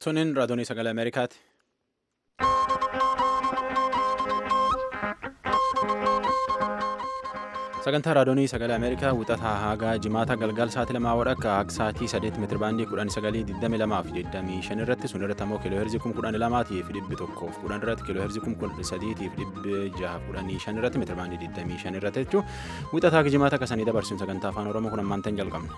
Tuniin raadiyoo sagalee Ameerikaati. Sagantaa raadiyoo sagalee Ameerikaa wixataa hagaa jimaata galgal sa'aatii lamaa wadhakka akka sa'aatii sadeet meetira baandii kudhan sagalii digdami lamaa fi digdamii shan irratti sun irratti ammoo kiiloo heerzii kum kudhan lamaatiif dhibbi tokkoof kudhan irratti kiiloo heerzii kum kudhan sadiitiif dhibbi jaha kudhanii shan irratti meetira baandii digdamii shan irratti jechuun wixataa jimaata akkasanii dabarsuun sagantaa afaan oromoo kun ammaantan jalqabne.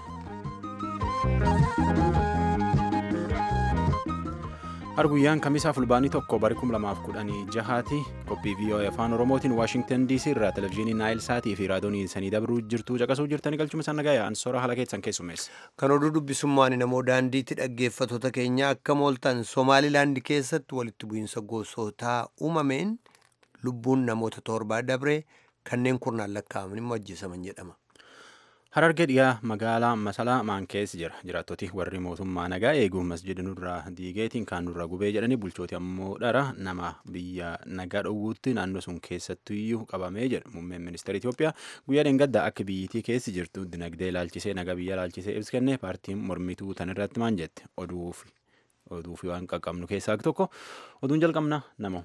Arguyyaan kamisaa fulbaanii tokko bari kum lamaaf kudhanii jahaati qophii VOA afaan oromootiin waashingtan DC irraa televezyiinii naayil saatii fi raadiyoonii sanii dabruu jirtu caqasuu jirtanii galchuma isaan nagaya ansoora haala keessan keessummeessa. Kan oduu dubbisummaan namoo daandiitti dhaggeeffattoota keenya akka mooltan Somaalilaandi keessatti walitti bu'iinsa gosootaa uumameen lubbuun namoota torbaa dabre kanneen kurnaan lakkaa'aman immoo ajjeesaman jedhama. Harargee dhiyaa magaalaa Masalaa Maankees jira. Jiraattoti warri mootummaa nagaa eeguu masjida nurraa diigeetiin kaan nurraa gubee jedhanii bulchooti ammoo dhara nama biyya nagaa dhowwuutti naannoo sun keessattuyyuu qabamee jedha. Muummeen ministeera Itoophiyaa guyyaa dheengaddaa akka biyyittii keessi jirtu dinagdee ilaalchisee nagaa biyya ilaalchisee ibsa kenne paartiin mormituu tan irratti maan jette oduuf oduuf waan qaqqabnu keessaa tokko oduun jalqabna namoo.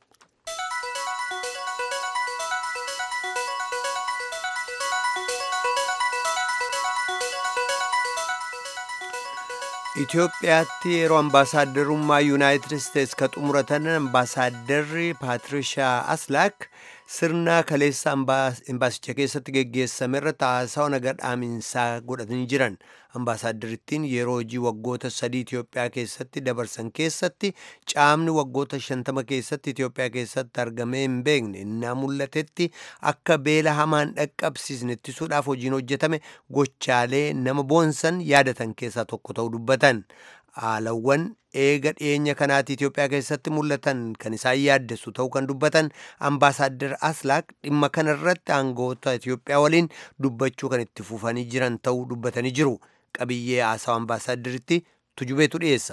Itoophiyaatti yeroo ambaasaadarummaa yuunaayitid isteets ka xumuratan ambaasaadarri Paatirishaa Aslaak sirna kaleessa ambaasicha keessatti geggeessame irratti haasawaa naga dhaaminsaa godhatanii jiran. Ambaasaadarrittiin yeroo hojii waggoota sadii Itoophiyaa keessatti dabarsan keessatti caamni waggoota shantama keessatti Itoophiyaa keessatti argamee hin beekne innaa mul'atetti akka beela hamaan dhaqqabsiisne ittisuudhaaf hojiin hojjetame gochaalee nama boonsan yaadatan keessaa tokko ta'uu dubbatan. Haalawwan eega dhiyeenya kanaatti Itoophiyaa keessatti mul'atan kan isaan yaaddessu ta'uu kan dubbatan ambaasaaddar Aslaak dhimma kanarratti aangoota Itoophiyaa waliin dubbachuu kan itti fufanii jiran ta'uu dubbatanii jiru. Qabiyyee haasawa ambaasaaddaritti tujubeetu dhiyeessa.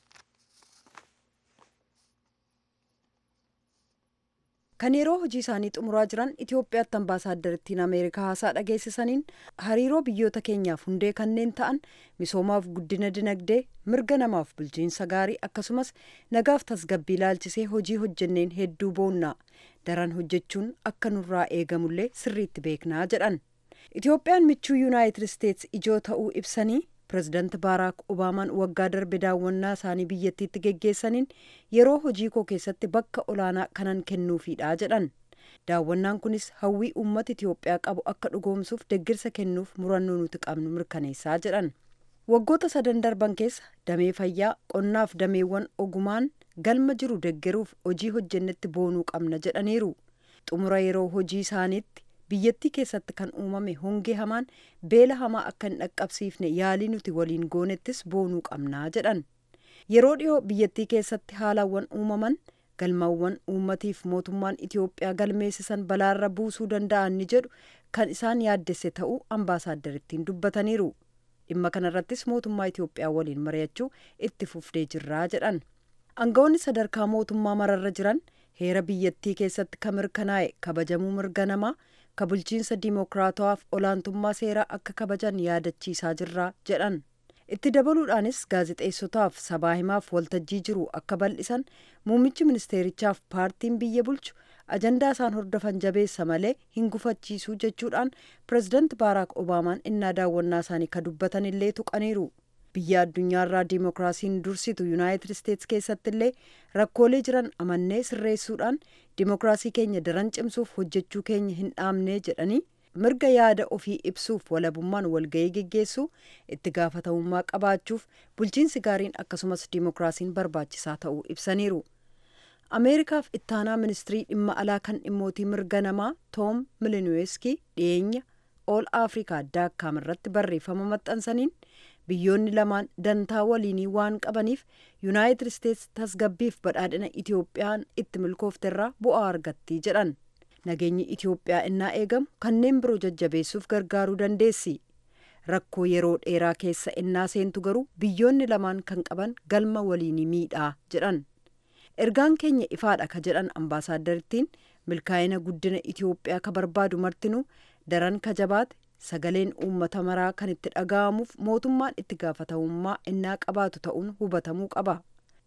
kan yeroo hojii isaanii xumuraa jiran Itoophiyaatti ambaasaaddariittiin Ameerikaa haasaa dhageessisaniin hariiroo biyyoota keenyaaf hundee kanneen ta'an misoomaaf guddina dinagdee mirga namaaf bulchiinsa gaarii akkasumas nagaaf tasgabbii ilaalchisee hojii hojjenneen hedduu boonnaa daran hojjechuun akka nurraa eegamullee sirriitti beeknaa jedhan. Itoophiyaan michuu yuunaayitid isteets ijoo ta'uu ibsanii pirezidaanti baaraak obaamaan waggaa darbe daawwannaa isaanii biyyattiitti geggeessaniin yeroo hojii koo keessatti bakka olaanaa kanan kennuufiidha jedhan daawwannaan kunis hawwii uummata itiyoophiyaa qabu akka dhugoomsuuf deggirsa kennuuf murannoo nuti qabnu mirkaneessaa jedhan waggoota sadan darban keessa damee fayyaa qonnaaf dameewwan ogumaan galma jiru deggeruuf hojii hojjennetti boonuu qabna jedhaniiru xumura yeroo hojii isaaniitti biyyattii keessatti kan uumame hongee hamaan beela hamaa akka hin dhaqqabsiifne yaalii nuti waliin goonettis boonuu qabnaa jedhan yeroo dhiyoo biyyattii keessatti haalawwan uumaman galmawwan uummatiif mootummaan itiyoophiyaa galmeessisan balaarra buusuu danda'an ni jedhu kan isaan yaaddesse ta'uu ambaasaaddariittiin dubbataniiru dhimma kanarrattis mootummaa itiyoophiyaa waliin mari'achuu itti fufnee jirraa jedhan aangawoonni sadarkaa mootummaa mararra jiran heera biyyattii keessatti kan mirkanaa'e kabajamuu mirga namaa ka bulchiinsa diimokiraatawaaf olaantummaa seeraa akka kabajan yaadachiisaa jirraa jedhan itti dabaluudhaanis gaazexeessotaaf sabaa himaaf waltajjii jiru akka bal'isan muummichi ministeerichaaf paartiin biyya bulchu ajandaa isaan hordofan jabeessa malee hin gufachiisuu jechuudhaan pirezidaanti baaraak obaamaan innaa daawwannaa isaanii ka dubbatan illee tuqaniiru biyya addunyaarraa diimokiraasiin dursitu yuunaayitid isteets keessatti illee rakkoolee jiran amannee sirreessuudhaan diimokiraasii keenya daran cimsuuf hojjechuu keenya hin dhaamnee jedhanii mirga yaada ofii ibsuuf walabummaan walga'ii geggeessuu itti gaafatamummaa qabaachuuf bulchiinsi gaariin akkasumas diimokiraasiin barbaachisaa ta'uu ibsaniiru. ameerikaaf ittaanaa ministirii dhimma alaa kan dhimmootii mirga namaa toom milinuweeskii dhiyeenya ool afrikaa daakkaam irratti barreeffama maxxansaniin biyyoonni lamaan dantaa waliinii waan qabaniif yuunaayitid isteets tasgabbiif badhaadhina itiyoophiyaan itti milkoofterraa bu'aa argattii jedhan nageenyi itiyoophiyaa innaa eegamu kanneen biroo jajjabeessuuf gargaaruu dandeessi rakkoo yeroo dheeraa keessa innaa seentu garuu biyyoonni lamaan kan qaban galma waliinii miidhaa jedhan ergaan keenya ifaadha ka jedhan ambaasaaddariittiin milkaa'ina guddina itiyoophiyaa ka barbaadu martinuu daran ka jabaate sagaleen uummata maraa kan itti dhaga'amuuf mootummaan itti gaafatamummaa innaa qabaatu ta'uun hubatamuu qaba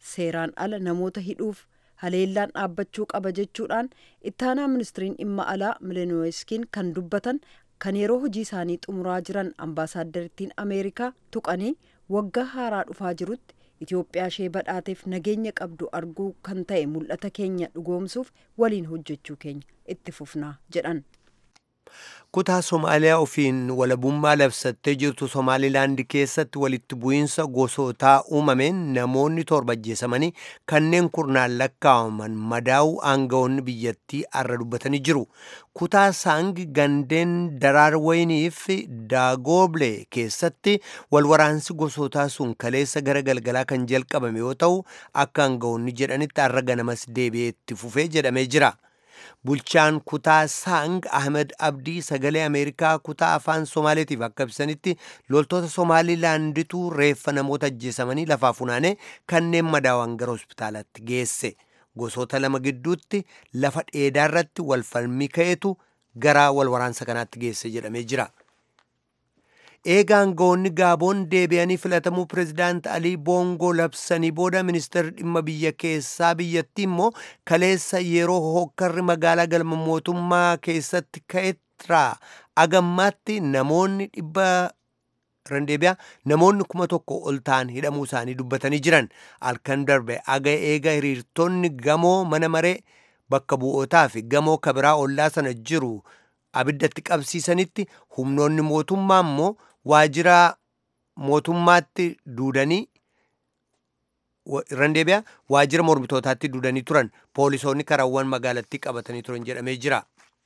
seeraan ala namoota hidhuuf haleellaan dhaabbachuu qaba jechuudhaan ittaanaa ministiriin dhimma alaa mileenoweskiin kan dubbatan kan yeroo hojii isaanii xumuraa jiran ambaasaaddariittiin ameerikaa tuqanii waggaa haaraa dhufaa jirutti itiyoophiyaa ishee badhaateef nageenya qabdu arguu kan ta'e mul'ata keenya dhugoomsuuf waliin hojjechuu keenya itti fufnaa jedhan. kutaa somaaliyaa ofiin walabummaa labsattee jirtu somaalilaand keessatti walitti bu'iinsa gosootaa uumameen namoonni torba ajjeesamanii kanneen kurnaan lakkaa'aman madaa'uu aangawoonni biyyattii arra dubbatanii jiru kutaa saang gandeen daraarwayinii fi daagooble keessatti walwaraansi gosootaa sun kaleessa gara galgalaa kan jalqabame yoo ta'u akka aangawoonni jedhanitti arra ganamas deebi'ee itti fufee jedhamee jira. bulchaan kutaa saang ahmed abdii sagalee ameerikaa kutaa afaan somaaleetiif akka ibsanitti loltoota somaalilaanditu reeffa namoota ajjeesamanii lafaa funaanee kanneen madaawan gara hospitaalaatti geesse gosoota lama gidduutti lafa dheedaarratti walfalmii ka'etu gara walwaraansa kanaatti geesse jedhamee jira. eega aangawoonni gaaboon deebi'anii filatamuu pirezidaant alii boongoo labsanii booda ministeerri dhimma biyya keessaa biyyattii immoo kaleessa yeroo hokkarri magaalaa galma mootummaa keessatti ka'eeraa agammaatti namoonni dhibba randeebiyaa namoonni kuma tokko ol ta'an hidhamuu isaanii dubbatanii jiran halkan darbe aga eega hiriirtonni gamoo mana maree bakka bu'ootaa fi gamoo kabiraa ollaa sana jiru abiddatti qabsiisanitti humnoonni mootummaa immoo waajjira mootummaatti duudanii randeebiyaa waajjira mormitootaatti duudanii turan poolisoonni karaawwan magaalattii qabatanii turan jedhamee jira.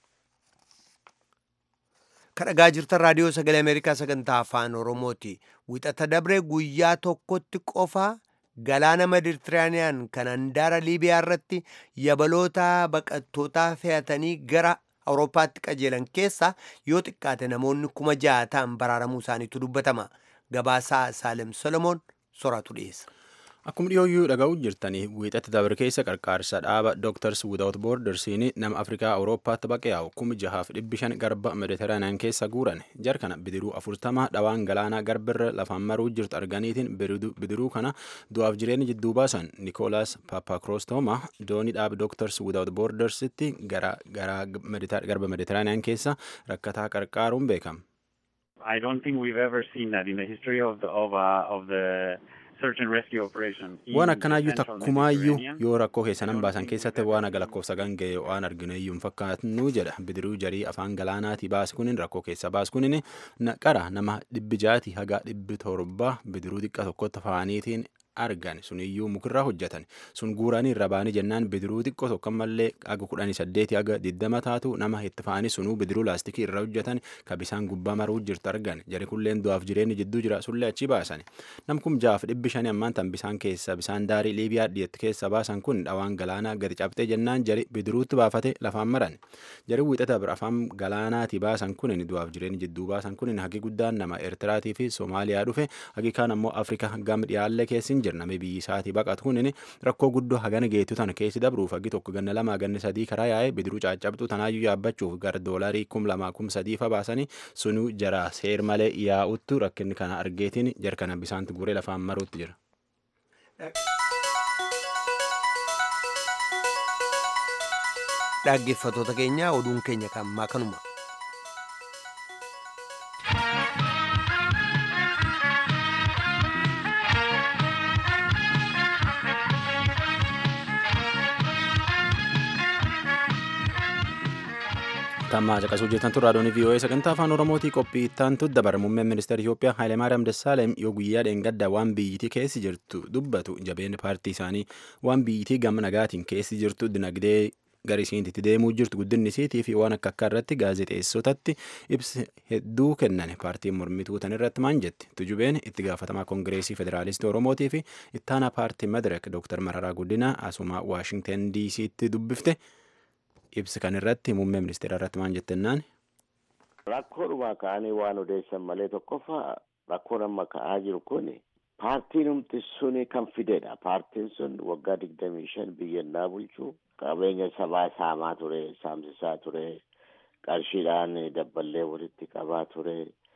kadhagaa jirtan raadiyoo sagalee ameerikaa sagantaa afaan oromooti wixata dabre guyyaa tokkotti qofa galaana meditiraaniyaan kan handaara liibiyaa irratti yabaloota baqattootaa fe'atanii gara awurooppaatti qajeelan keessa yoo xiqqaate namoonni kuma ja'a ta'an baraaramuu isaaniitu dubbatama gabaasaa saalem solomoon soraatu dhiyeessa. Akkuma dhiyooyyuu dhaga'uu jirtanii wiixatti dabre keessa qarqaarsa dhaaba Doctors Without Bordersiin nama Afrikaa Awurooppaatti baqee yaa'u kuma jahaaf dhibbi shan garba Mediteraaniyaan keessa guuran jar kana bidiruu afurtama dhawaan galaanaa garbirra lafaan maruu jirtu arganiitiin bidiruu kana du'aaf jireenya jidduu baasan Nikolaas Paapakroostoma doonii dhaaba Doctors Without Bordersitti gara garba Mediteraaniyaan keessa rakkataa qarqaaruun beekama. I don't think we've ever seen that in the history of the of, uh, of the waan akkanaayyuu takkumaayyuu yoo rakkoo keessanan baasan keessatti waan aga lakkoofsa ganga'e waan argineeyyuu hin fakkaatnu jedha bidiruu jarii afaan galaanaati baas kunin rakkoo keessa baas kunin qara nama dhibbi jaati haga dhibbi torba bidiruu xiqqa tokkotti faaniitiin argan suniyyuu mukirraa hojjetan sun guuranii irra baanii jennaan bidiruu xiqqoo tokko mallee aga kudhanii saddeeti aga diddama taatu nama itti fa'anii sunuu bidiruu laastikii irra hojjetan ka bisaan gubbaa maruu jirtu argan jari kulleen du'aaf jireenyi jidduu jira sullee achi baasan nam kum jaaf dhibbi shanii ammaan tan bisaan keessa bisaan daarii liibiyaa dhiyeetti keessa baasan kun dhawaan galaanaa gadi cabxee jennaan jari bidiruutti baafate lafaan maran jari wiixata bira afaan galaanaati baasan kun du'aaf jireenyi jidduu baasan kun hagi guddaan nama eertiraatii fi soomaaliyaa dhufe hagi kaan ammoo afrikaa gam dhiyaallee keessin jira namni biyyi isaatii baqatu kunin rakkoo guddoo hagana geetu tana keessi dabruuf hagi tokko ganna lama ganna sadii karaa yaa'ee bidiruu caccabxu tanaayyuu yaabbachuuf gara doolarii kum lama kum sadii fa baasanii sunuu jara seer malee yaa'uttu rakkinni kana argeetiin jar kana bisaanti guree lafaan maruutti jira. dhaggeeffatoota keenya oduun keenya kan ammaa kanuma. Tammaa caqasuu jirtan turraa doonii VOA sagantaa afaan Oromootii qophii ittaantu dabara muummeen ministeera Itoophiyaa Hayilemaariyaam Dassaalem yoo guyyaa dheengadda waan biyyittii keessi jirtu dubbatu jabeen paartii isaanii waan biyyittii gama nagaatiin keessi jirtu dinagdee garisiintitti deemuu jirtu guddinni isiitii fi waan akka akka irratti gaazexeessotatti ibsa hedduu kennan paartiin mormituu tan irratti maan jetti tujubeen itti gaafatamaa koongireesii federaalistii oromootii fi ittaana paartii madirek dooktar mararaa guddina asuma waashingten diisiitti dubbifte ibsa kan irratti muummee ministeera irratti maan jettennaan. Rakkoodhuma ka'anii waan odeessan malee tokkoffaa rakkoon amma ka'aa jiru kun paartiin humti sun kan fidedha. Paartiin sun waggaa digdamii shan biyyannaa bulchuu qabeenya sabaa saamaa ture, saamsisaa ture, qarshiidhaan dabballee walitti qabaa ture,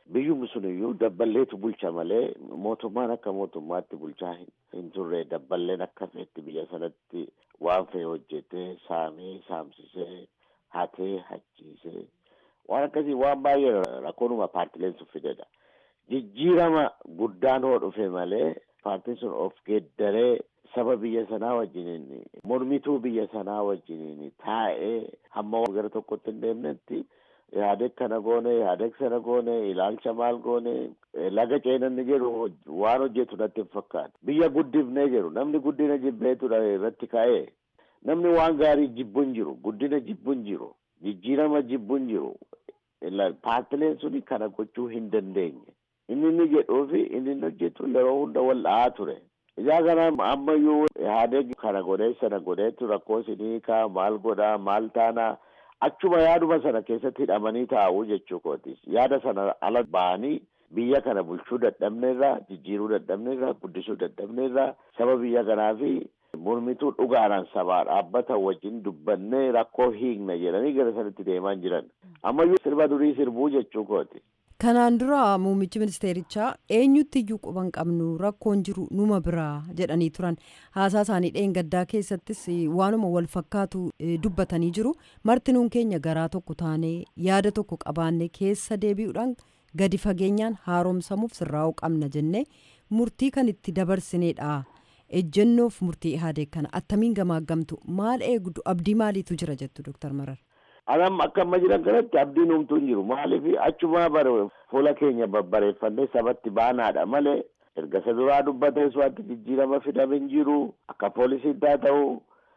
biyyuma sun iyyuu dabballeetu bulcha malee mootummaan akka mootummaatti bulchaa hin turre dabballeen akka feetti biyya sanatti waan fe'e hojjetee saamee saamsisee hatee hachiisee waan akkasii waan baay'ee rakkoonuma paartileen sun fidedha. Jijjiirama guddaan hoo dhufe malee paartiin sun of geeddaree saba biyya sanaa wajjiniin mormituu biyya sanaa wajjiniin taa'ee hamma gara tokkotti hin deemnetti yaadek kana goone yaadek sana goone ilaalcha maal goone laga ceenanni jedhu waan hojjetu natti hin fakkaatu biyya guddifnee jedhu namni guddina jibbeetu irratti ka'ee namni waan gaarii jibbu hin jiru guddina jibbu hin jiru jijjiirama jibbu hin jiru paartileen suni kana gochuu hin dandeenye inni inni jedhuu fi inni inni hojjetu yeroo hunda wal dha'aa ture. Ijaa kana ammayyuu yaadeg kana godhee sana godheetu rakkoo isinii kaa maal godhaa maal taanaa achuma yaaduma sana keessatti hidhamanii taa'uu jechuu kooti. Yaada sana ala ba'anii biyya kana bulchuu dadhabneerraa jijjiiruu dadhabneerraa guddisuu dadhabneerraa saba biyya kanaa fi mormituu dhugaadhaan sabaa dhaabbata wajjin dubbannee rakkoo hiikna jedhanii gara sanatti deemaa jiran. Ammayyuu sirba durii sirbuu jechuu kooti. Kanaan dura muummichi ministeerichaa eenyutti iyyuu quban qabnu rakkoon jiru numa biraa jedhanii turan haasaa isaanii dheengaddaa keessattis waanuma wal fakkaatu dubbatanii jiru martinuun keenya garaa tokko taanee yaada tokko qabaanne keessa deebi'uudhaan gadi fageenyaan haaromsamuuf sirraa'uu qabna jennee murtii kan itti dabarsineedha ejjennoof murtii ihaadee kana attamiin gamaaggamtu maal eegdu abdii maaliitu jira jettu dooktar Marar. Anam akka amma jiran kanatti abdiin homtuu hin jiru maaliif achuma bare fuula keenya babbareeffannee sabatti baanaadha malee erga isa duraa dubbatees wanti jijjiirama fidame hin jiru akka poolisiin taa ta'u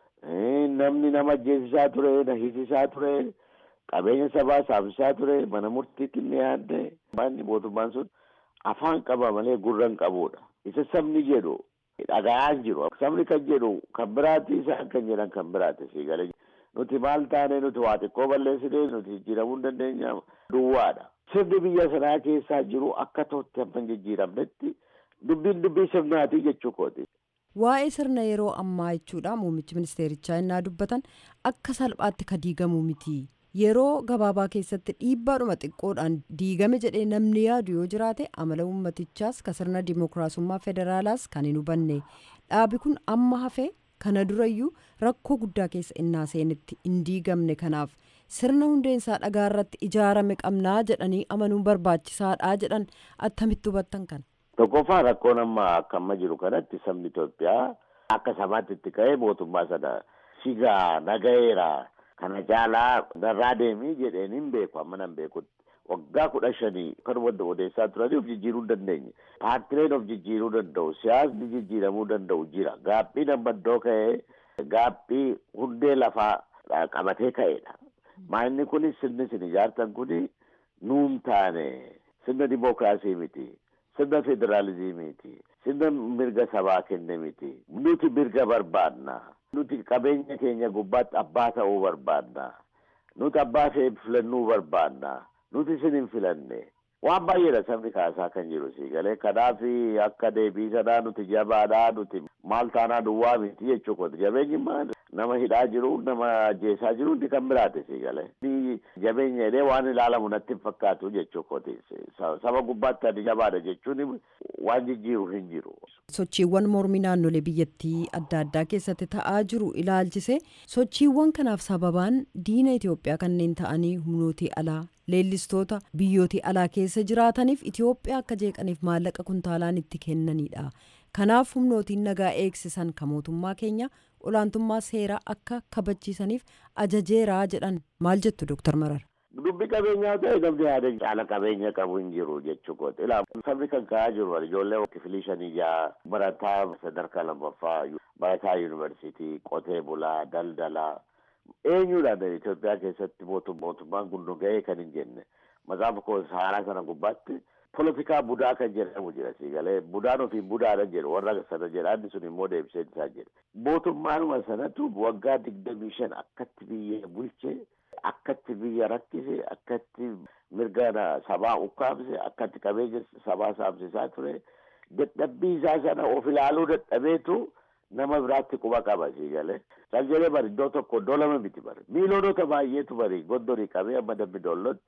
namni nama ajjeesisaa ture na hiisisaa ture qabeenya sabaa saamsisaa ture mana murtiitti ni yaadde manni mootummaan sun afaan qaba malee gurra hin qabudha isa sabni jedhu dhaga'aa hin jiru sabni kan jedhu kan biraati isaan kan jedhan kan biraati sii galee nuti maal taane nuti waa xiqqoo balleessine nuti jijjiiramuu hin dandeenya duwwaadha. Sirni biyya sanaa keessaa jiru akka ta'utti hamma hin jijjiiramnetti dubbiin dubbii sirnaati jechuu kooti. Waa'ee sirna yeroo ammaa jechuudha muummichi ministeerichaa innaa dubbatan akka salphaatti ka diigamu miti. Yeroo gabaabaa keessatti dhiibbaadhuma xiqqoodhaan diigame jedhee namni yaadu yoo jiraate amala uummatichaas ka sirna dimookiraasummaa federaalaas kan hin hubanne dhaabi kun amma hafee kana durayyuu rakkoo guddaa keessa innaa seenitti hin diigamne kanaaf sirna hundeensaa dhagaa irratti ijaarame qabnaa jedhanii amanuun barbaachisaadha jedhan attamitti hubattan kana. Tokkoffaa rakkoon amma akka amma jiru kanatti sabni Itoophiyaa akka samaatti itti ka'ee mootummaa sana sigaa nagayeera kana caalaa narraa deemii jedheen hin beeku amma nan beekutti. waggaa kudha shanii kan wanta odeessaa turanii of jijjiiruu hin dandeenye. Paartileen of jijjiiruu danda'u, siyaasni jijjiiramuu danda'u jira. Gaaphiin amma iddoo ka'ee gaaphii hundee lafaa qabatee ka'edha. Maanni kunis sirni isin ijaartan kuni nuun taane sirna dimookiraasii miti. Sirna federaalizimiiti. Sirna mirga sabaa kenne miti. Nuti mirga barbaadna. Nuti qabeenya keenya gubbaatti abbaa ta'uu barbaadna. Nuti abbaa ta'e filannuu barbaadna. nuti isin hin filanne waan baay'eedha sabni kaasaa kan jiru si galee kanaaf akka deebii sanaa nuti jabaadhaa nuti maal taanaa duwwaa miti jechuu kooti jabeenyi maal nama hidhaa jiru nama ajjeesaa jiru inni kan biraate si galee jabeenya jedhee waan ilaalamu natti hin fakkaatu jechuu kooti saba gubbaatti ani jabaadha jechuun waan jijjiiru hin jiru. sochiiwwan mormii naannolee biyyattii adda addaa keessatti ta'aa jiru ilaalchise sochiiwwan kanaaf sababaan diina Itoophiyaa kanneen ta'anii humnootii alaa leellistoota biyyootii alaa keessa jiraataniif Itoophiyaa akka jeeqaniif maallaqa kuntaalaan itti kennanidha. Kanaaf humnootiin nagaa eegsisan kan mootummaa keenya olaantummaa seeraa akka kabachiisaniif ajajeeraa jedhan maal jettu Dooktar Marar. Dubbi qabeenyaa ta'e namni yaada caala qabeenya qabu hin jiru jechuu kooti. Ilaa sabni kan ka'aa jiru ijoollee kifilii shanii jaha barataa sadarkaa lammaffaa barataa yuunivarsiitii qotee bulaa daldalaa eenyuudhaan Itoophiyaa keessatti mootummaan kun nu ga'ee kan hin jenne macaafa koo haaraa sana gubbaatti polotikaa budaa kan jedhamu jira si galee budaan ofii budaadha jedhu warra sana jedhaanni sun immoo deebisee isaa jedhe mootummaanuma sanatu waggaa digdamii shan akkatti biyya bulche akkatti biyya rakkise akkatti mirga sabaa ukkaamse akkatti qabeenya sabaa saamsisaa ture dadhabbii isaa sana of ilaaluu dadhabeetu nama biraatti quba qaba si galee kan jedhee bari iddoo tokko iddoo lama miti bari miiloonota baay'eetu bari gondorii qabee amma dambi doollotti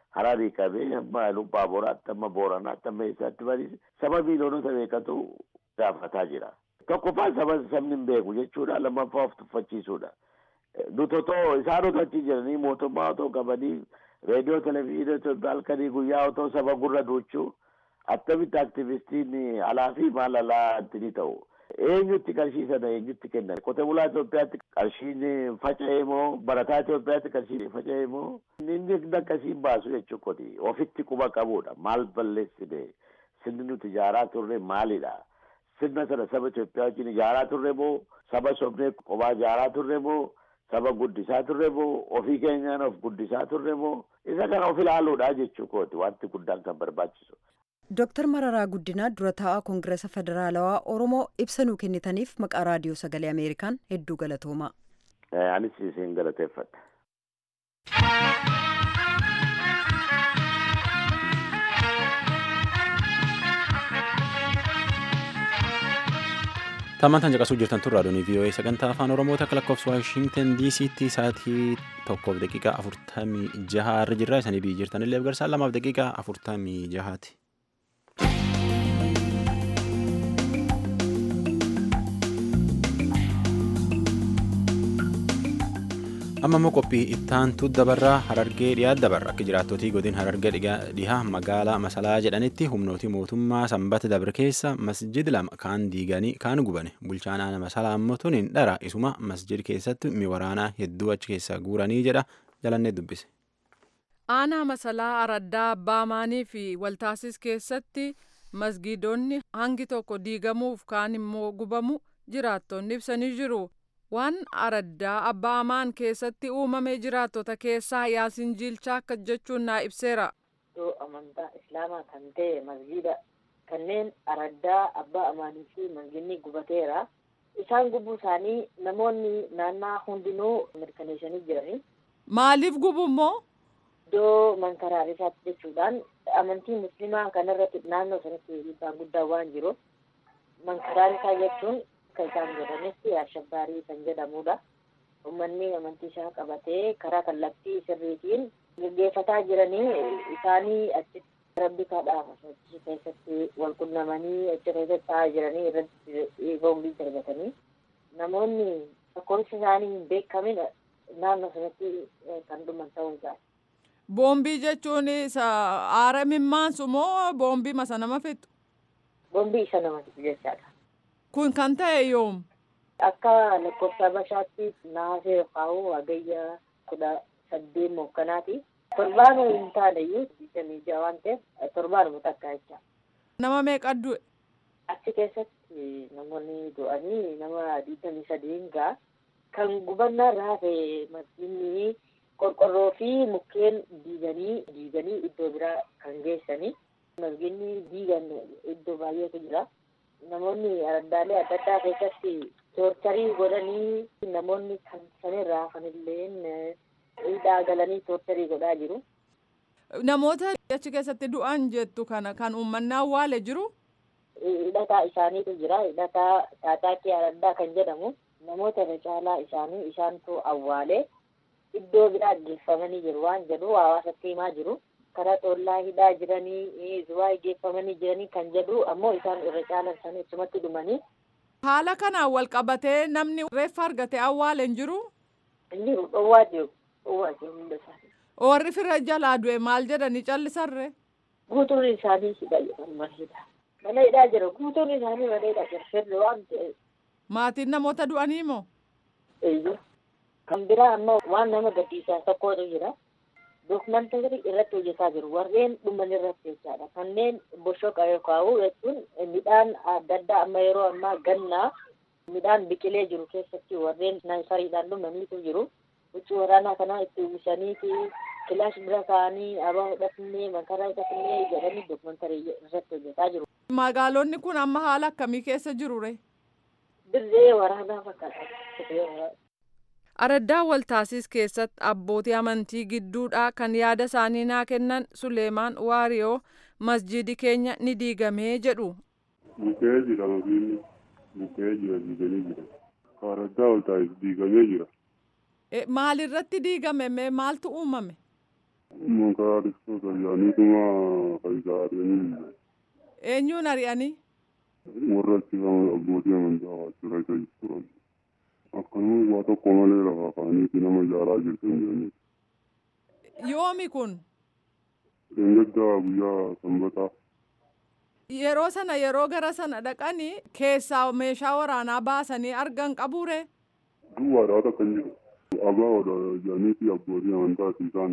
hararii qabee amma lubbaa boraatti amma booranaatti amma eessaatti bariise saba miiliyoonota meeqatu gaafataa jira. Tokkoffaa saba sabni hin beeku jechuudha lammaffaa of tuffachiisuudha. Nuti otoo isaan otoo achi jiranii mootummaa otoo qabanii reediyoo televezyiinii Itoophiyaa halkanii guyyaa otoo saba gurra duuchuu attamitti aktivistiin alaa fi maal alaa ni ta'u. Eenyutti qarshii sana eenyutti kennan? Qote bulaa Itoophiyaatti qarshiin faca'ee moo barataa Itoophiyaatti qarshiin faca'ee moo inni akkasiin baasu jechuu kooti. Ofitti quba qabuudha. Maal balleessine? Sirni nuti ijaaraa turre maalidha? Sirna sana saba Itoophiyaa wajjin ijaaraa turre moo saba sobnee qophaa ijaaraa turre moo saba guddisaa turre moo ofii keenyaan of guddisaa turre moo isa kana of ilaaluudha jechuu kooti wanti guddaan kan barbaachisu. Dooktar Mararaa Guddinaa dura taa'aa Koongiresa Federaalawaa Oromoo ibsa nuu kennitaniif maqaa raadiyoo sagalee Ameerikaan hedduu galatoomaa. Anis isin galateeffadha. Tammantaan caqasuu jirtan tun raadiyoon VOA sagantaa afaan Oromoo takka lakkoofsa Waashintan DC'tti sa'aatii tokkoof daqiiqaa afurtamii jaha irra jirra. Isanii biyyi jirtanillee garsaa lamaaf daqiiqaa afurtamii jahaati. amma immoo qophii ittaantu dabarraa harargee dhiyaa dabarra akka jiraattotii godin harargee dhihaa magaalaa masalaa jedhanitti humnooti mootummaa sanbata dabre keessa masjid lama kaan diiganii kaan gubane bulchaan aana masalaa ammoo tuniin dhara isuma masjid keessatti mi waraanaa hedduu achi keessa guuranii jedha jalannee dubbise. aanaa masalaa araddaa abbaamaanii fi waltaasis keessatti masgiidonni hangi tokko diigamuuf kaan immoo gubamu jiraattonni ibsanii jiru. waan araddaa abbaamaan keessatti uumame jiraattota keessaa yaasin jiilchaa akka jechuun naa ibseera. Iddoo amantaa islaamaa kan ta'e masgiida kanneen araddaa abbaa amaanii fi masgiidni gubateera. Isaan gubuu isaanii namoonni naannaa hundinuu mirkaneessanii jirani. Maaliif gubu immoo? Iddoo mankaraarisaatti jechuudhaan amantii musliimaa kanarratti naannoo sanatti dhiibbaan guddaa waan jiruuf mankaraarisaa jechuun akka isaan jedhanitti ashabbaarii kan jedhamudha. Uummanni amantii isaa qabatee karaa kallattii sirriitiin gaggeeffataa jiranii isaanii achitti rabbi kadhaaf achi keessatti wal qunnamanii achi keessatti taa'aa jiranii irratti boombii darbatanii namoonni lakkoofsi isaanii hin beekamin naannoo sanatti kan dhuman ta'uu isaati. Boombii jechuun aara mimmaansu moo boombii masa nama fixu? Boombii isa nama fixu jechaadha. Kun kan ta'e yoom? Akka lakkoofsa Habashaatti naasee kaa'u hagayya kudha saddeet mookkanaati. Torbaanuu hin taane iyyuu digdamii jaha waan ta'eef torbaanuma takka jecha. Nama meeqa du'e? Achi keessatti namoonni du'anii nama digdamii sadiin ga'a. Kan gubannaa irraa hafe masjiidni qorqorroo fi mukkeen diiganii diiganii iddoo biraa kan geessanii. Masjiidni diigan iddoo baay'eetu jira. namoonni araddaalee adda addaa keessatti toorcharii godhanii namoonni kan sanirraa hafanillee hidhaa galanii toorcharii godhaa jiru. Namoota achi keessatti du'an jettu kana kan uummanni awwaale jiru. Hidhataa isaaniitu jira. Hidhataa Taataakii Araddaa kan jedhamu namoota irra caalaa isaanii isaantu awwaale iddoo biraa geeffamanii jiru waan jedhu hawaasatti himaa jiru. karaa xollaa hidhaa jiranii zuwaa geeffamanii jiranii kan jedhu ammoo isaan irra caalan isaanii achumatti dhumanii. Haala kanaan wal qabatee namni reeffa argate awwaale hin jiru. Inni dhowwaa jiru dhowwaa jiru hunda isaanii. Warri fira jalaa du'e maal jedhanii callisarre. Guutuun isaanii hidha jedhamu mana hidhaa. Mana hidhaa jira guutuun isaanii mana hidhaa jira firri waan ta'eef. Maatiin namoota du'anii moo? Eeyyuu. Kan biraa ammoo waan nama gaddisiisaa tokkotu jira. Dookumantarii irratti hojjetaa jiru warreen dhuman irratti jechaadha. Kanneen boshoqa yookaan jechuun midhaan adda addaa amma yeroo ammaa gannaa midhaan biqilee jiru keessatti warreen naasariidhaan dhumaniitu jiru. Huccuu waraanaa kanaa itti uwwisaniiti kilaash bira kaa'anii abaa hidhatnee makaraa hidhatnee jedhanii dookumantarii irratti hojjetaa jiru. Magaalonni kun amma haala akkamii keessa jiru ree? Dirree waraanaa fakkaata. Araddaa Waltaasis keessatti abbootii amantii gidduudhaa kan yaada isaanii naa kennan Suleemaan Waariyoo masjidi keenya ni diigamee jedhu. Bukkee jira masjiidni bukkee jira diiganii jira. Araddaa Waltaasis diigamee jira. Maalirratti diigame mee maaltu uumame? Makaaristoota yaaniituma fayyisaadhanii Eenyuun ari'anii? warra achi abbootii amantaa waajjira isa turan. Akkanuma waa tokko malee lafa kaaniiti nama ijaaraa jirtan jedhanii. Yoomi kun? Dheengaddaa guyyaa sanbataa Yeroo sana yeroo gara sana dhaqanii keessaa meeshaa waraanaa baasanii argan qabuure? duwwaadhaa takka hin jiru. Abaawoodha jaaniifi abbootii amantaati isaan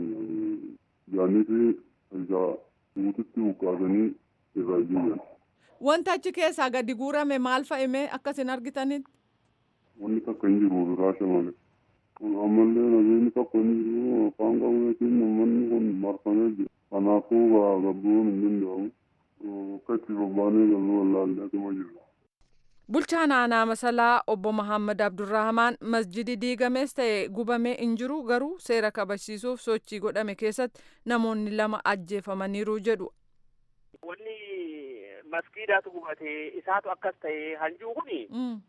jaaniifi isa guututti buqqaasanii irraa jiyyan. Wanta achi keessaa gadi guurame maal fa'ime akkasin argitanitti? Wanni takka hin jiru raasha malee. Ammallee nageenyi tokko hin jiru afaan qabuutiin uummanni kun marfamee jira. Kanaafuu gabbuun hin danda'amu. Akka itti bobbaanee galuu wallaallee atuma jiru. Bulchaan aanaa masalaa obbo Muhammad Abdurrahamaan masjidi diigames ta'e gubamee hin jiru garuu seera kabachiisuuf sochii godhame keessatti namoonni lama ajjeefamaniiru jedhu. Wanni maskiidaatu gubate isaatu akkas ta'e hanjuu kuni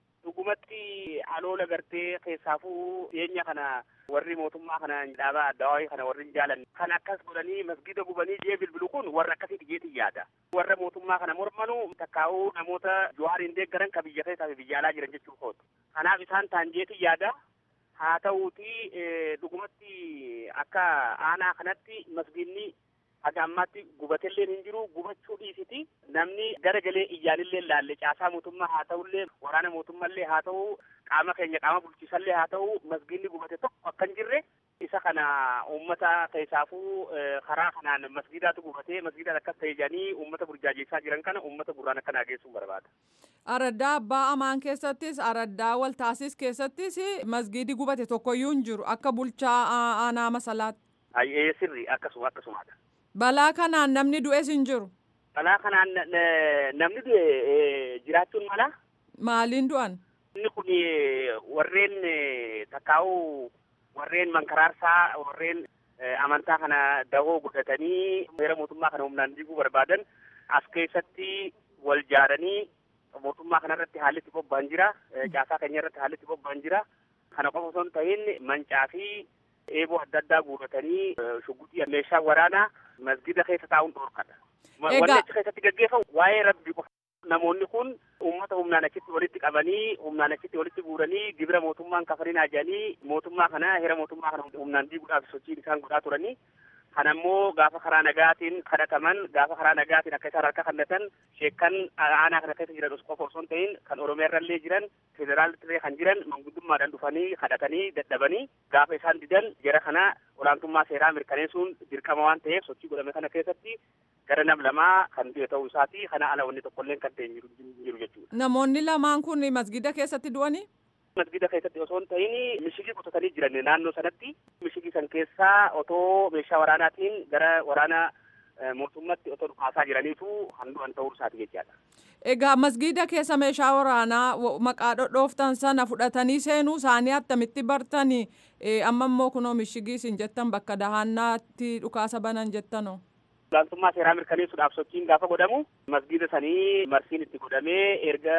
dhugumatti aloola gartee keessaafuu dhiyeenya kana warri mootummaa kana dhaabaa addawaayii kana warri hin jaalanne kan akkas godhanii masgiida gubanii jee bilbilu kun warra akkasii dhiyeetii yaada warra mootummaa kana mormanu takkaa'uu namoota johaariin deeggaran ka biyya keessaa fi biyya alaa jiran jechuu kootu kanaaf isaan taan jeetii yaada haa ta'uuti dhugumatti akka aanaa kanatti masgiidni haga ammaatti gubatelleen hin jiru gubachuu dhiisiti namni gara galee iyyaanillee laalle caasaa mootummaa haa ta'ullee waraana mootummaallee haa ta'u qaama keenya qaama bulchiisallee haa ta'u masgiidni gubate tokko akka hin jirre isa kana uummata keessaafuu karaa kanaan masgiidaatu gubatee masgiidaan akkas ta'e jedhanii uummata burjaajeessaa jiran kana uummata gurraan akka naageessuun barbaada. Araddaa abbaa amaan keessattis araddaa waltaasis keessattis masgiidi gubate tokkoyyuu hin jiru akka bulchaa aanaa masalaatti. Ayyee sirri akkasuma akkasumaadha. Balaa kanaan namni du'es hin jiru. Balaa kanaan namni du'e jiraachuun mala. Maaliin du'an? Inni kun warreen takkaa'uu warreen mankaraarsaa warreen amantaa kana dahoo godhatanii seera mootummaa kana humnaan diiguu barbaadan as keessatti wal jaaranii mootummaa kana irratti haalli itti bobba'an jira. Caasaa keenya irratti haalli itti bobba'an jira. Kana qofa osoo hin ta'in mancaa fi eeboo adda addaa guuratanii shugguxii meeshaa waraanaa masgida keessa taa'uun dhoorkadha. Wanni achi keessatti gaggeeffamu waa'ee rabbi qofa. Namoonni kun uummata humnaan achitti walitti qabanii humnaan achitti walitti guuranii gibira mootummaan kafarinaa jedhanii mootummaa kana heera mootummaa kana humnaan diiguudhaaf sochiin isaan godhaa turanii. Kan ammoo gaafa karaa nagaatiin kadhataman gaafa karaa nagaatiin akka isaan harka kennatan sheekkan aanaa kana keessa jiran qofa osoo hin ta'in kan oromiyaa irrallee jiran federaalillee kan jiran manguddummaadhaan dhufanii kadhatanii dadhabanii gaafa isaan didan jara kana olaantummaa seeraa mirkaneessuun dirqama waan ta'eef sochii godhame kana keessatti gara nam lamaa kan du'e ta'uu isaati kana ala wanni tokkolleen kan ta'e jiru jechuudha. Namoonni lamaan kun masgida keessatti du'anii? masgida keessatti osoo hin ta'in mishigii qotatanii jiran naannoo sanatti mishigii san keessaa otoo meeshaa waraanaatiin gara waraana mootummaatti otoo dhukaasaa jiraniitu kan du'an ta'uu isaati jechaadha. Egaa masgida keessa meeshaa waraanaa maqaa dhodhooftan sana fudhatanii seenuu isaanii attamitti bartanii amma immoo kunoo mishigii isin jettan bakka dahannaatti dhukaasa banan jettanoo. olaantummaa seeraa mirkaneessuudhaaf sochiin gaafa godhamu masgida sanii marsiin itti godhamee erga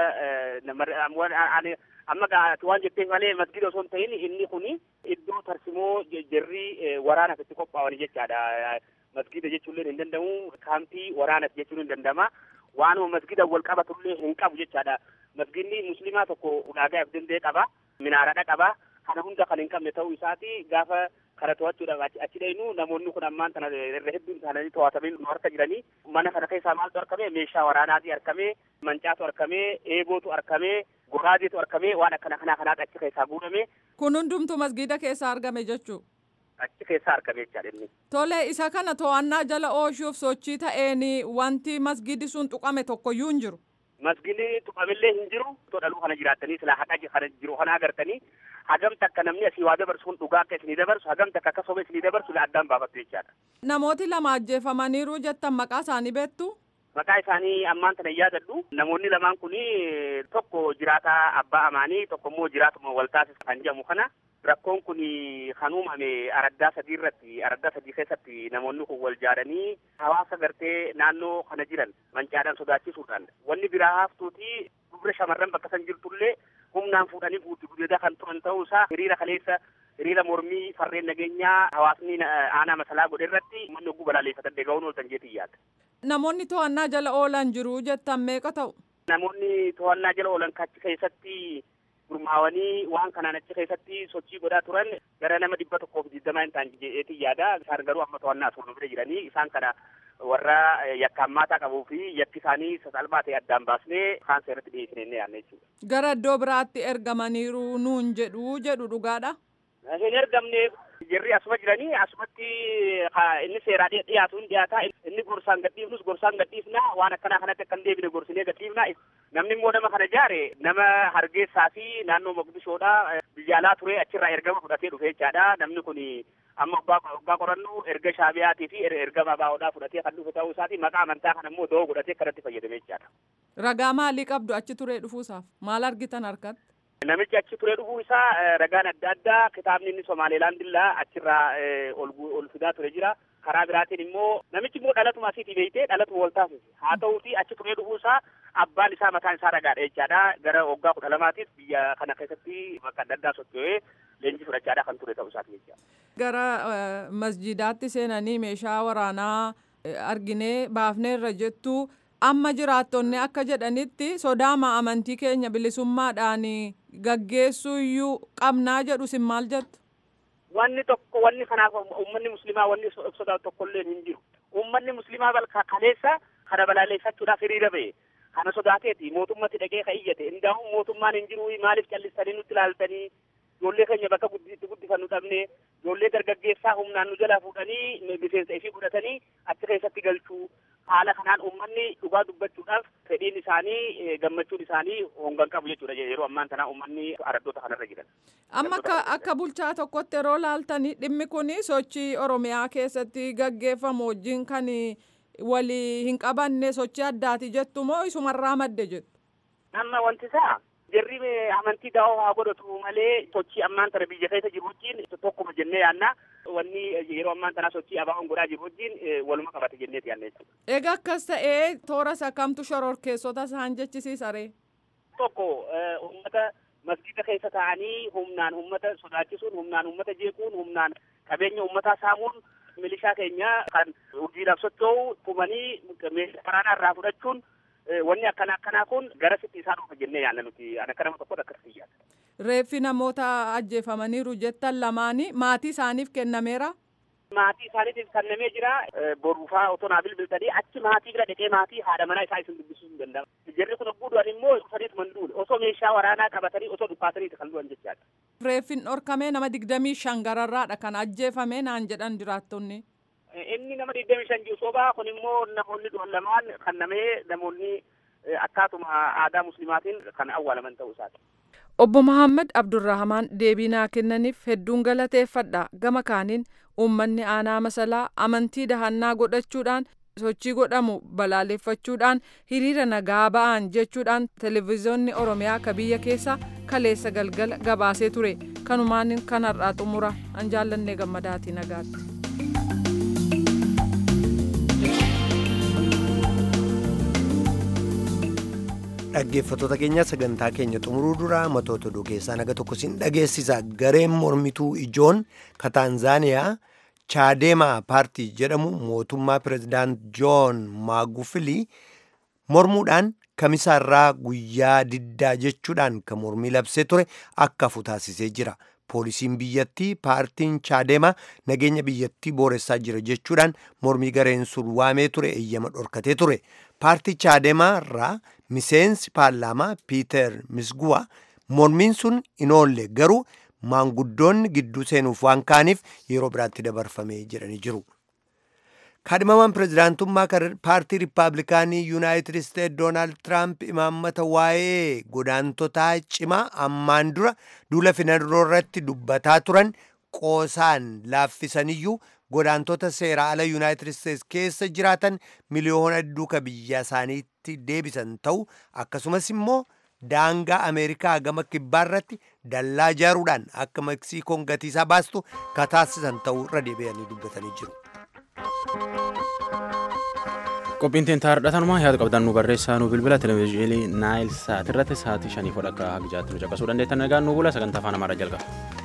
amma waan jetteef malee masgida osoo hin ta'in inni kun iddoo tarsimoo jarri waraanaaf itti qophaa'an jechaadha. Masgida jechuullee hin danda'amu kaampii waraanaaf jechuun hin danda'ama. Waanuma masgida wal qabatullee hin qabu jechaadha. Masgidni musliimaa tokko ulaagaa of danda'e qaba. Minaaraadha qaba. Kana hunda kan hin qabne ta'uu isaati gaafa kana to'achuudhaaf achi dhaynu namoonni kun ammaan tana irra hedduun isaanii to'atamee nu harka jiranii mana kana keessaa maaltu argame meeshaa waraanaati argame mancaatu argame eebootu argame goraadeetu argame waan akkana kanaa kanaatu achi keessaa guurame. Kun hundumtu masgida keessaa argame jechuu. Achi keessaa argame jechaadha inni. Tole isa kana to'annaa jala oolchuuf sochii ta'een wanti masgidi sun tuqame tokkoyyuu hin jiru. Masgidni tuqamillee hin jiru. Too dhaluu kana jiraattanii silaa haqa kana jiru kana agartanii hagam takka namni asii waa dabarsu kun dhugaa akka isinii dabarsu hagam takka akka soba isinii dabarsu addaan baafattu jechaadha. Namooti lama ajjeefamaniiru jettan maqaa isaanii beektu? Maqaa isaanii ammaan tana yaadadhu. Namoonni lamaan kun tokko jiraataa abbaa amaanii tokko immoo jiraatuma waltaasis kan jedhamu kana. Rakkoon kun kan uumame araddaa sadii irratti araddaa sadii keessatti namoonni kun wal jaaranii hawaasa gartee naannoo kana jiran mancaadhaan sodaachisuudhaan wanni biraa haftuuti dubra shamarran bakka san jirtullee humnaan fuudhanii guutti gudeedaa kan turan ta'uu isaa hiriira kaleessa hiriira mormii farreen nageenyaa hawaasni aanaa masalaa godhe irratti uummanni ogguu balaaleffatan deega'uun ooltan jeetii yaadda. Namoonni to'annaa jala oolan jiru jettan meeqa ta'u? Namoonni to'annaa jala oolan kachi keessatti gurmaawanii waan kanaan achi keessatti sochii godhaa turan gara nama dhibba tokkoof digdamaa hin taane jeetii yaada isaan garuu amma to'annaa suuraa bira jiranii isaan kana warra yakkammaataa qabuu fi yakki isaanii sasalphaa ta'e addaan baasnee kaan seeratti dhiyeessinee yaadne jechuudha. Gara iddoo biraatti ergamaniiru nuun jedhu jedhu dhugaadha. Hin ergamne jirri asuma jiranii asumatti inni seeraa dhiyaatu hin dhiyaata inni gorsaan gadhiifnus gorsaan gadhiifna waan akkanaa kanatti akka hin deebine gorsinee gadhiifna namni immoo nama kana jaare nama hargeessaa fi naannoo Moqdishoodha biyya alaa ture achirraa ergama fudhatee dhufe jechaadha namni kun amma waggaa qorannu erga shaabiyaatii fi ergama baa'oodhaa fudhatee kan dhufe ta'uu isaati maqaa amantaa kana immoo doo godhatee kanatti fayyadame jechaadha. Ragaa maalii qabdu achi turee dhufuusaaf maal argitan harkatti? Namichi achi turee dhufuu isaa ragaan adda addaa kitaabni inni Somaalilaandillaa achirraa ol fidaa ture jira. Karaa biraatiin immoo namichi immoo dhalatuma asiitii beeytee dhalatuma wal taasise. Haa ta'uuti achi turee dhufuu isaa abbaan isaa mataan isaa ragaadha jechaadha. Gara waggaa kudha lamaatiif biyya kana keessatti bakka adda addaa socho'ee leenjii fudhachaadha kan ture ta'uu isaati jechaadha. Gara masjidaatti seenanii meeshaa waraanaa arginee baafneerra jettu amma jiraattonni akka jedhanitti sodaama amantii keenya bilisummaadhaan gaggeessuu iyyuu qabnaa jedhu sin maal jettu? Wanni tokko wanni kanaaf uummanni musliimaa wanni sodaatu tokkollee hin jiru. Uummanni musliimaa balka kaleessa kana balaaleffachuudhaaf hiriira ba'e. Kana sodaateeti mootummatti dhaqee ka iyyate. Indaa'u mootummaan hin jiru maaliif callistanii nutti ilaaltanii ijoollee keenya bakka itti guddifannu dhabne ijoollee dargaggeessaa humnaan nu jalaa fuudhanii miseensa ifii godhatanii achi keessatti galchuu haala kanaan uummanni dhugaa dubbachuudhaaf fedhiin isaanii gammachuun isaanii hongan qabu jechuudha yeroo ammaan tanaa uummanni araddoota kanarra jiran. Amma akka akka bulchaa tokkotti yeroo laaltanii dhimmi kun sochii Oromiyaa keessatti gaggeeffamu wajjin kan walii hin qabanne sochii addaati jettu moo isumarraa madde jettu? Amma wanti isaa jarri amantii daawoo haa godhatu malee sochii ammaan tana biyya keessa jiru wajjin tokkuma jennee yaanna wanni yeroo ammaan tanaa sochii abaa'oon godhaa jiru wajjin waluma qabate jenneeti yaanna jechuudha. Egaa akkas ta'ee toora sakamtu shororkeessota isaan jechisiisaree? Tokko uummata masjida keessa taa'anii humnaan uummata sodaachisuun humnaan uummata jeequun humnaan qabeenya uummataa saamuun milishaa keenya kan hojiidhaaf socho'u tumanii meeshaa waraanaa irraa fudhachuun wanni akkana akkanaa kun gara sitti isaan dhufa jennee yaadna nuti ana akka nama tokkotti akkasitti yaadna. Reeffi namoota ajjeefamaniiru jettan lamaanii maatii isaaniif kennameera. Maatii isaaniitiif kennamee jira. Boruufaa otoo naa bilbiltanii achi maatii bira dhaqee maatii haadha manaa isaa isin dubbisuu hin danda'amu. Jarri kun ogguu du'an immoo dhufaniitu man duule. Osoo meeshaa waraanaa qabatanii osoo dhukkaataniiti kan du'an jechaadha. Reeffin dhorkamee nama digdamii shan gararraadha kan ajjeefame naan jedhan jiraattonni. Inni nama digdamii shan jiru sobaa kun immoo namoonni du'an lamaan kennamee namoonni akkaatuma aadaa muslimaatiin kan awwaalaman ta'uu isaati. Obbo Mahammad Abdurrahamaan deebii naa kennaniif hedduun galateeffadha. Gama kaaniin uummanni aanaa masalaa amantii dahannaa godhachuudhaan sochii godhamu balaaleffachuudhaan hiriira nagaa ba'an jechuudhaan televezyiyoonni Oromiyaa ka biyya keessa kaleessa galgala gabaasee ture. Kanumaan kan har'aa xumura an jaallannee gammadaatii nagaatti. dhaggeeffattoota keenya sagantaa keenya xumuruu dura matoota oduu keessaa naga tokko sin dhageessisa gareen mormituu ijoon ka taanzaaniyaa chaadeemaa paartii jedhamu mootummaa pirezidaant joon maagufili mormuudhaan kamisaarraa guyyaa diddaa jechuudhaan ka mormii labsee ture akka hafu taasisee jira poolisiin biyyattii paartiin chaadeemaa nageenya biyyattii booressaa jira jechuudhaan mormii gareen sun waamee ture eeyyama dhorkatee ture paartii chaadeemaa irraa miseensi paarlaamaa piiter misguwa mormiin sun hin oolle garuu maanguddoonni gidduu seenuuf waan kaaniif yeroo biraatti dabarfamee jedhanii jiru. kaadhimamaan pirezidaantummaa paartii riippaabilikaanii yuunaayitid isteet doonaald tiraamp imaammata waa'ee godaantotaa cimaa ammaan dura duula filannoo irratti dubbataa turan qoosaan laaffisaniyyuu godaantota seera ala yuunaayitid isteets keessa jiraatan miliyoona hedduu ka biyya isaaniitti deebisan ta'u akkasumas immoo daangaa ameerikaa gama kibbaa irratti dallaa ijaaruudhaan akka meksiikoon gatiisaa baastu ka taasisan ta'uu irra deebi'anii dubbatanii jiru. qophiin teenya hardhatanumaa yaada qabdan nu barreessaa nu bilbila televezyiinii naayil saat irratti sa'aatii shanii fodhakka haqjaatti nu caqasuu dandeettan nagaan nu bula sagantaa afaan amaaraa jalqaba.